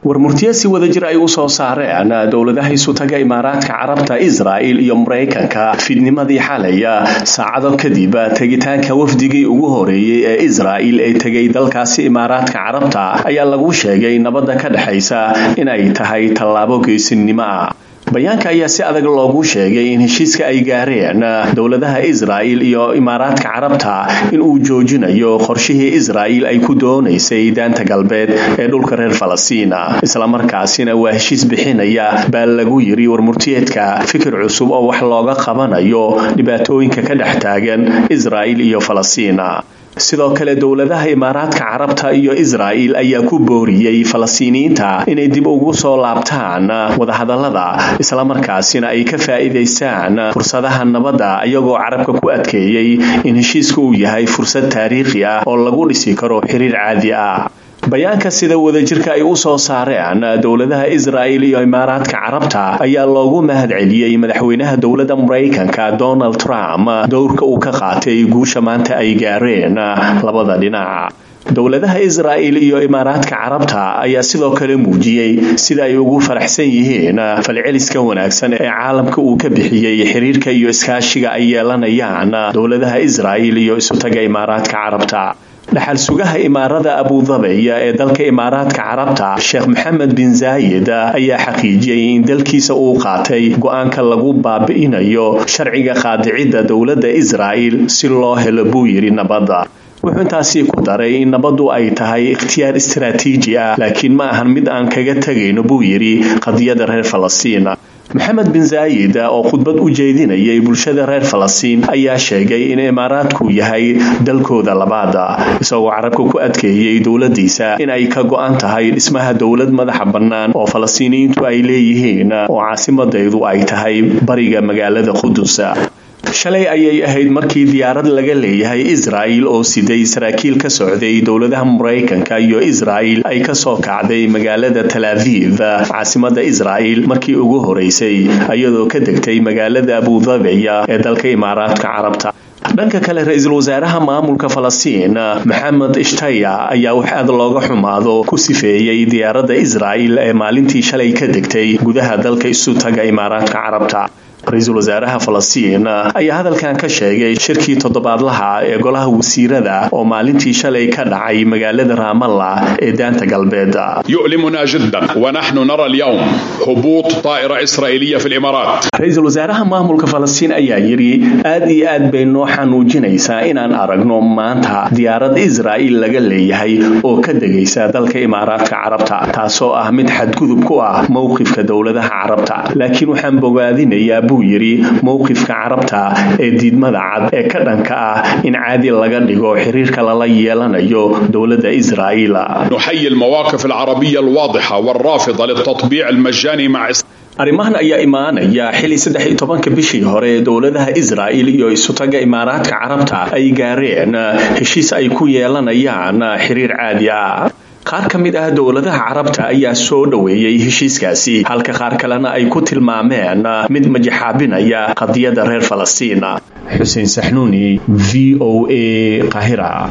warmurtiye si wada jir ay u soo saareen dowladaha isutaga imaaraadka carabta israa'il iyo maraykanka fidnimadii xalaya saacado kadib tegitaanka wafdigii ugu horeeyey ee israa'il ee tegay dalkaasi imaaraadka carabta ayaa lagu sheegay nabadda ka dhexaysa inay tahay tallaabo geesinimo ah bayaanka ayaa si adag loogu sheegay in heshiiska ay gaareen dowladaha israa'il iyo imaaraadka carabta in uu joojinayo qorshihii israa'il ay ku doonaysay daanta galbeed ee dhulka reer falastiin islamarkaasina waa heshiis bixinaya baa lagu yiri warmurtiyeedka fikir cusub oo wax looga qabanayo dhibaatooyinka ka dhex taagan israa'il iyo falastiin sidoo kale dowladaha imaaraadka carabta iyo israa'il ayaa ku booriyey falastiiniyiinta inay dib ugu soo laabtaan wadahadallada islamarkaasina ay ka faa'iidaystaan fursadaha nabadda iyagoo carabka ku adkeeyey in heshiiska uu yahay fursad taariikhi ah oo lagu dhisi karo xiriir caadi ah bayaanka sida wadajirka ay u soo saareen dowladaha israa'il iyo imaaraadka carabta ayaa loogu mahad celiyey madaxweynaha dowladda maraykanka donald trump dowrka uu ka qaatay guusha maanta ay gaareen labada dhinac dowladaha israa'il iyo imaaraadka carabta ayaa sidoo kale muujiyey sida ay ugu faraxsan yihiin falceliska wanaagsan ee caalamka uu ka bixiyey xiriirka iyo iskaashiga ay yeelanayaan dowladaha israa'il iyo isutaga imaaraadka carabta dhaxal sugaha imaarada abudabeya ee dalka imaaraadka carabta sheekh maxamed bin zaayid ayaa xaqiijiyey in dalkiisa uu qaatay go-aanka lagu baabi'inayo sharciga qaadicidda dowladda israa'il si loo helo buu yidhi nabadda wuxuu intaasi ku daray in nabaddu ay tahay ikhtiyaar istaraatiiji ah laakiin ma ahan mid aan kaga tegayno buu yidhi qadiyada reer falastiin maxamed bin zaayid oo khudbad u jeedinayay bulshada reer falastiin ayaa sheegay in imaaraadku yahay dalkooda labaada isagoo carabka ku adkeeyey dowladiisa in ay ka go-an tahay dhismaha dowlad madaxa bannaan oo falastiiniyiintu ay leeyihiin oo caasimadaydu ay tahay bariga magaalada qudus shalay ayay ahayd markii diyaarad laga leeyahay israa'il oo siday saraakiil ka socday dowladaha maraykanka iyo israa'il ay ka soo kacday magaalada talaaviv caasimada israa'il markii ugu horeysay iyadoo ka degtay magaalada abudabeya ee dalka imaaraadka carabta dhanka kale ra-iisul wasaaraha maamulka falastiin maxamed ishtaya ayaa wax aad looga xumaado ku sifeeyey diyaaradda israa'il ee maalintii shalay ka degtay gudaha dalka isu taga imaaraadka carabta ra-iisul wasaaraha falastiin ayaa hadalkan ka sheegay shirkii toddobaadlaha ee golaha wasiirada oo maalintii shalay ka dhacay magaalada raamalla ee daanta galbeed يؤلمنا جدا ونحن نرى اليوم هبوط طائرة إسرائيلية في الإمارات ra-iisul wasaaraha maamulka falastiin ayaa yidhi aad iyo aad bay noo xanuujinaysaa inaan aragno maanta diyaarad israa'il laga leeyahay oo ka degaysa dalka imaaraadka carabta taasoo ah mid xadgudub ku ah mowqifka dowladaha carabta laakiin waxaan bogaadinayaa buu yidhi mowqifka carabta ee diidmada cad ee ka dhanka ah in caadi laga dhigo xiriirka lala yeelanayo dowladda israa'iil نحيي المواقف العربية الواضحة والرافضة للتطبيع المجاني مع إسرائيل arrimahan ayaa imaanaya xili saddex iyo tobanka bishii hore dowladaha israa'il iyo isutaga imaaraadka carabta ay gaareen heshiis ay ku yeelanayaan xiriir caadi ah qaar ka mid ah dowladaha carabta ayaa soo dhoweeyey heshiiskaasi halka qaar kalena ay ku tilmaameen mid majaxaabinaya qadiyadda reer falastiin xuseen saxnuuni v o a qahira